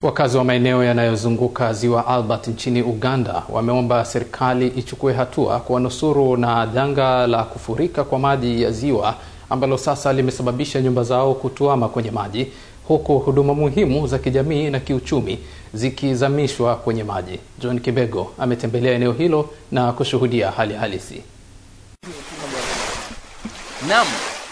Wakazi wa maeneo yanayozunguka ziwa Albert nchini Uganda wameomba serikali ichukue hatua kuwanusuru na janga la kufurika kwa maji ya ziwa ambalo sasa limesababisha nyumba zao kutuama kwenye maji huku huduma muhimu za kijamii na kiuchumi zikizamishwa kwenye maji. John Kibego ametembelea eneo hilo na kushuhudia hali halisi. Naam,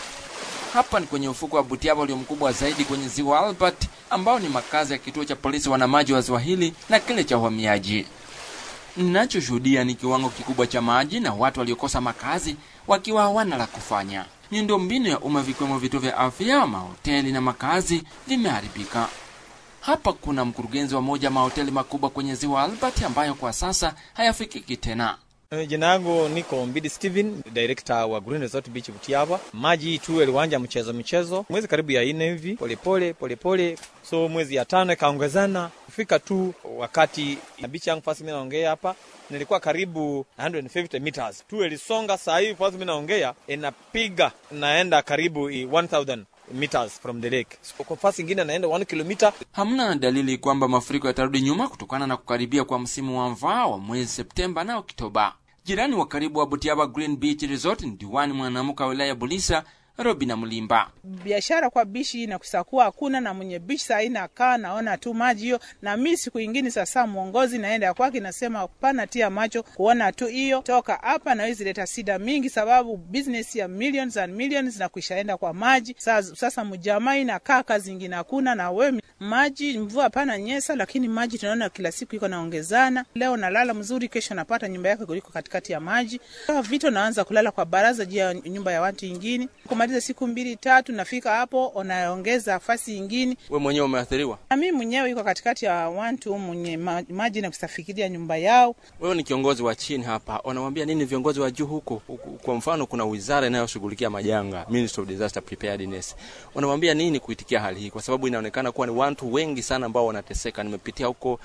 hapa ni kwenye ufuko wa Butiaba ulio mkubwa zaidi kwenye ziwa Albert, ambao ni makazi ya kituo cha polisi wanamaji wa ziwa hili na kile cha uhamiaji. Ninachoshuhudia ni kiwango kikubwa cha maji na watu waliokosa makazi wakiwa hawana la kufanya. Miundombinu ya umma vikiwemo vituo vya afya, mahoteli na makazi vimeharibika. Hapa kuna mkurugenzi wa moja mahoteli makubwa kwenye ziwa Albert ambayo kwa sasa hayafikiki tena. Jina yangu niko Mbidi Steven, director wa Green Resort Beach Butiaba. Maji tu yaliwanja mchezo mchezo mwezi karibu ya nne hivi, polepole polepole, so mwezi ya tano ikaongezana kufika tu wakati na beach yangu fasi, mimi naongea hapa nilikuwa karibu 150 meters tu ilisonga. Saa hii fasi mimi naongea inapiga naenda karibu 1000 meters from the lake. So, kwa fasi ingine naenda 1 kilomita. Hamna dalili kwamba mafuriko yatarudi nyuma kutokana na kukaribia kwa msimu wa mvua wa mwezi Septemba na Oktoba. Jirani wa karibu wa Butiaba Green Beach Resort ni diwani mwanamke wa wilaya ya Bulisa Robina Mlimba. biashara kwa bishi inakusakuwa hakuna na mwenye bishi saa hii nakaa naona tu maji hiyo, na mi siku ingine sasa mwongozi naenda kwake nasema pana tia macho kuona tu hiyo toka hapa, na hizi leta shida mingi, sababu business ya millions and millions na kuishaenda kwa maji. Sasa, sasa mjamaa inakaa kazi ingine hakuna, na we maji mvua pana nyesa, lakini maji tunaona kila siku iko naongezana. Leo nalala mzuri, kesho napata nyumba yake kuliko katikati ya maji. Vito naanza kulala kwa baraza juu ya nyumba ya watu ingine kumaliza siku mbili tatu, nafika hapo unaongeza fasi ingine. We mwenyewe umeathiriwa? Na mimi mwenyewe iko katikati ya watu mwenye ma- maji na kusafikiria nyumba yao. Wewe ni kiongozi wa chini hapa, unawambia nini viongozi wa juu huko? Huku- Kwa mfano, kuna wizara inayoshughulikia majanga, Ministry of Disaster Preparedness. Unawambia nini kuitikia hali hii, kwa sababu inaonekana kuwa ni watu wengi sana ambao wanateseka. Nimepitia huko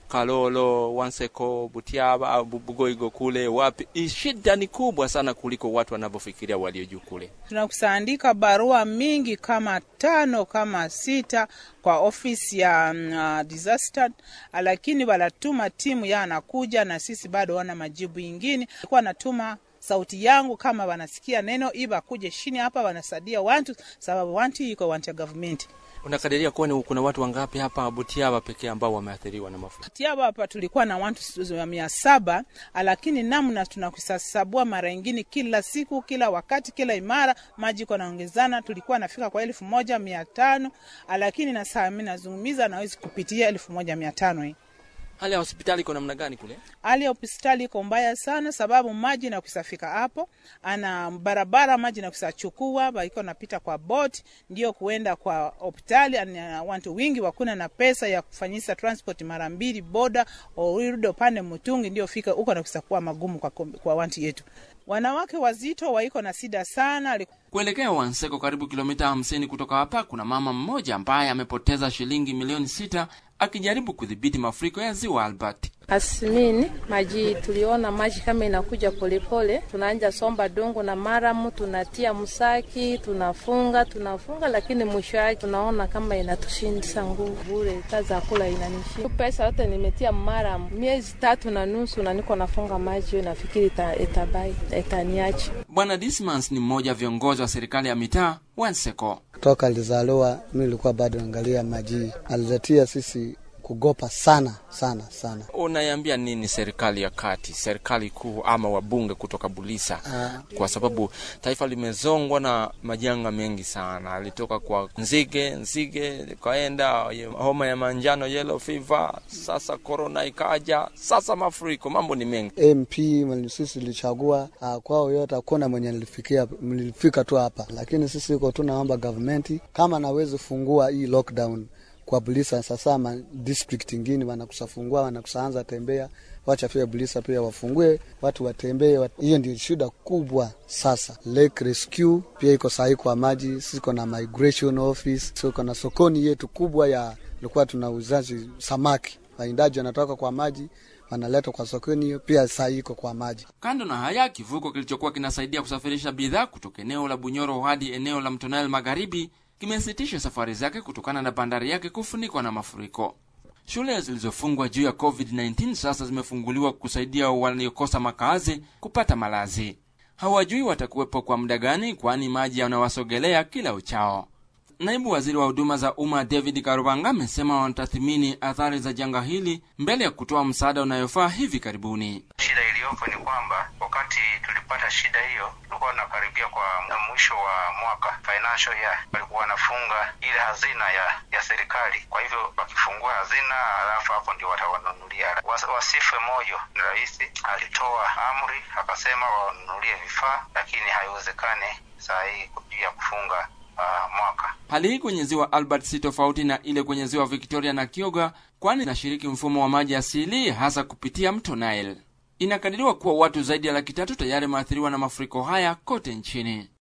Kalolo, Wanseko, Butiaba, Bu- Bugoigo kule wapi, hii shida ni kubwa sana kuliko watu wanavyofikiria walio juu kule. Tunakusaandika barua mingi kama tano kama sita kwa ofisi ya mm, uh, disaster, lakini wanatuma timu ya anakuja na sisi bado wana majibu ingine. Kuwa natuma sauti yangu kama wanasikia neno iba kuje chini hapa wanasadia wantu sababu wantu iko wantu ya government. Unakadiria kuwa ni kuna watu wangapi hapa Butiaba pekee ambao wameathiriwa na mafuriko? Tiaba hapa tulikuwa na watu wa mia saba, lakini namna tunakusasabua mara ingine, kila siku, kila wakati, kila imara maji iko naongezana. Tulikuwa nafika kwa elfu moja mia tano lakini na saa mimi nazungumza nawezi kupitia elfu moja mia tano hii. Hali ya hospitali iko namna gani kule? Hali ya hospitali iko mbaya sana, sababu maji na kusafika hapo ana barabara maji na kusachukua baiko napita kwa bot ndio kuenda kwa hospitali. ana Watu wingi wakuna na pesa ya kufanyisa transport mara mbili boda urudi upande Mutungi ndio fika huko na kusakuwa magumu kwa, kom- kwa wantu yetu. Wanawake wazito waiko na sida sana. Kuelekea Wanseko, karibu kilomita 50 kutoka hapa, kuna mama mmoja ambaye amepoteza shilingi milioni sita akijaribu kudhibiti mafuriko ya ziwa Albert. Asmini maji tuliona maji kama inakuja polepole, tunaanja somba dongo na maramu, tunatia msaki, tunafunga tunafunga, lakini mwisho yake tunaona kama inatushindisa nguvu bure, kazi ya kula inanishinda. Pesa yote nimetia maramu miezi tatu na nusu, na niko nafunga maji hiyo, nafikiri ita, itabai itaniacha. Bwana Dismans ni mmoja wa viongozi wa serikali ya mitaa Wanseko. toka alizaliwa mi nilikuwa bado naangalia maji, aliletia sisi kugopa sana sana sana. Unaiambia nini serikali ya kati, serikali kuu ama wabunge kutoka Bulisa? Kwa sababu taifa limezongwa na majanga mengi sana, alitoka kwa nzige, nzige ikaenda homa ya manjano, yellow fever, sasa corona ikaja, sasa mafuriko, mambo ni mengi. MP mwenye sisi tulichagua uh, kwao yote hakuna mwenye nilifikia nilifika tu hapa, lakini sisi iko tu naomba government kama nawezi fungua hii lockdown kwa Bulisa sasa, ma district ingine wanakusafungua wanakusaanza tembea, wacha pia Bulisa pia wafungue watu watembee. wat- Hiyo ndio shida kubwa sasa. Lake Rescue pia iko sahi kwa maji, siko na migration office, siko na sokoni yetu kubwa ya ilikuwa tuna uzaji samaki, waindaji wanatoka kwa maji wanaletwa kwa sokoni, hiyo pia sahi iko kwa maji. Kando na haya, kivuko kilichokuwa kinasaidia kusafirisha bidhaa kutoka eneo la Bunyoro hadi eneo la Mto Nile magharibi kimesitisha safari zake kutokana na bandari yake kufunikwa na mafuriko. Shule zilizofungwa juu ya COVID-19 sasa zimefunguliwa kusaidia waliokosa makazi kupata malazi. Hawajui watakuwepo kwa muda gani, kwani maji yanawasogelea kila uchao. Naibu waziri wa huduma za umma David Karubanga amesema wanatathmini athari za janga hili mbele ya kutoa msaada unayofaa hivi karibuni. Shida iliyopo ni kwamba wakati tulipata shida hiyo, tulikuwa tunakaribia kwa mwisho wa mwaka financial year, walikuwa wanafunga ile hazina ya ya serikali. Kwa hivyo wakifungua hazina, halafu hapo ndio watawanunulia. Was, wasife moyo. Rais alitoa amri akasema wanunulie vifaa, lakini haiwezekani saa hii juu ya kufunga uh, mwaka. Hali hii kwenye ziwa Albert si tofauti na ile kwenye ziwa Victoria na Kyoga, kwani inashiriki mfumo wa maji asili hasa kupitia mto Nile. Inakadiriwa kuwa watu zaidi ya laki tatu tayari wameathiriwa na mafuriko haya kote nchini.